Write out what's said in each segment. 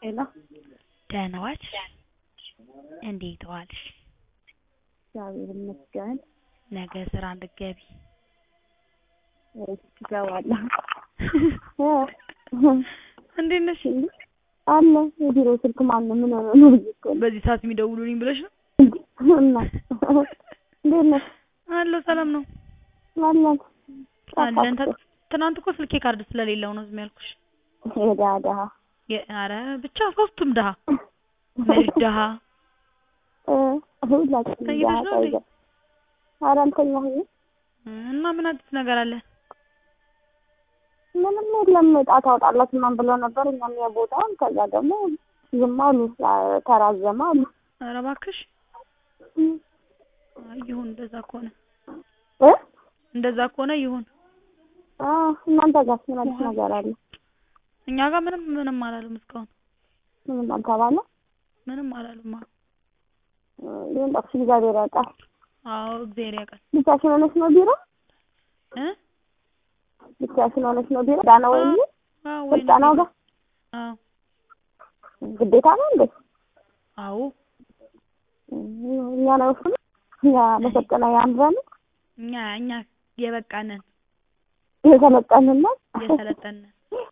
ሄሎ ደህና ዋልሽ? እንዴት ዋልሽ? እግዚአብሔር ይመስገን። ነገ ስራ እንድትገቢ እገባለሁ። እንዴት ነሽ? አለ የቢሮ ስልክ ማነው? ምን ሆነ ነው ብዬሽ እኮ ነው። በዚህ ሰዓት የሚደውሉልኝ ብለሽ ነው? እና እንዴት ነሽ? አለሁ ሰላም ነው አለን አለን። ተ- ትናንት እኮ ስልኬ ካርድ ስለሌለው ነው ዝም ያልኩሽ። የድሀ ድሀ የ- ኧረ ብቻ ሶስቱም ድሀ ነሽ ድሀ እ ሁላችንም ድሀ ተኝተሽ ነው እንዴ? ተይዘን ኧረ አልተኛሁኝም። እና ምን አዲስ ነገር አለ? ምንም የለም ዕጣ ታወጣላት ምናምን ብለው ነበር እኛም የቦታውን ከዛ ደግሞ ዝም አሉ አ- ተራዘመ አሉ ኧረ እባክሽ አይ ይሁን እንደዛ ከሆነ እ እንደዛ ከሆነ ይሁን። አ እናንተ ጋር ምን አዲስ ነገር አለ? እኛ ጋር ምንም ምንም አላሉም እስካሁን ምንም አልተባለ ምንም አላሉም። አዎ ይሁን ጠቅሽ እግዚአብሔር ያውቃል። አዎ እግዚአብሔር ያውቃል ብቻሽን ሆነሽ ነው ቢሮ? እ ብቻሽን ሆነሽ ነው ቢሮ? ዳና ወይ አዎ ወይ ስልጠናው ጋር አዎ ግዴታ ነው እንዴ? አዎ እኛ ነው እሱ እኛ መሰልጠና ያምራል እኛ እኛ የበቃነን የሰለጠንና የሰለጠንን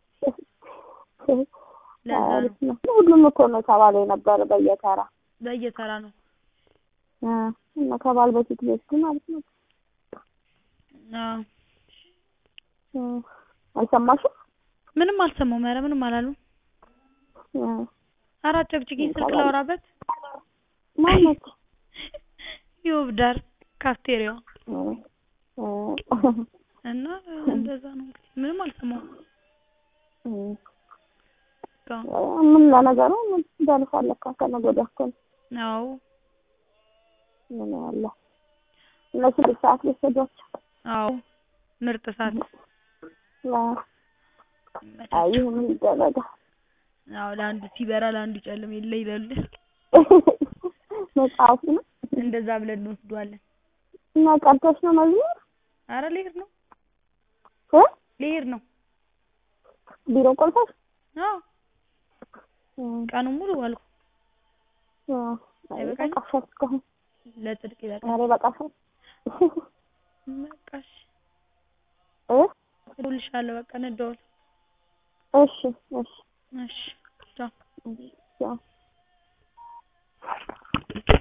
ለዛ ነው ሁሉም እኮ ነው ተባለ የነበረ በየተራ በየተራ ነው። እ እና ከባል በፊት ቤት ማለት ነው። አዎ እ አልሰማሽም? ምንም አልሰማሁም። ኧረ ምንም አላሉም። እ ኧረ አጨቅጭቂኝ ስልክ ላወራበት ማነች? ይኸው ዳር ካፍቴሪያው እ እ እና እንደዛ ነው እንግዲህ ምንም አልሰማሁም እ እስካሁን። ምን ለነገሩ ምን ደርሷል ለካ ከነገ ወዲያ እኮ ነው። አዎ ምን ያለ እነሱ ልጅ ሰዓት ሊወሰዷቸው አዎ ምርጥ ሰዓት አይ ምን ይደረጋል? አዎ ለአንዱ ሲበራ ለአንዱ ጨልም የለ ይላሉ። መጽሐፉ ነው እንደዛ ብለን እንወስደዋለን። እና ቀርተሽ ነው መዝሙር ኧረ ልሄድ ነው እ ልሄድ ነው። ቢሮ ቆልፈሽ አዎ ቀኑን ሙሉ ዋልኩ። አይበቃኝም? በቃሻል እስካሁን ለጽድቅ ይበቃል። ዛሬ በቃሻል በቃሽ እ እደውልልሻለሁ። በቃ እንደዋል። እሺ እሺ እሺ ቻው። ቻው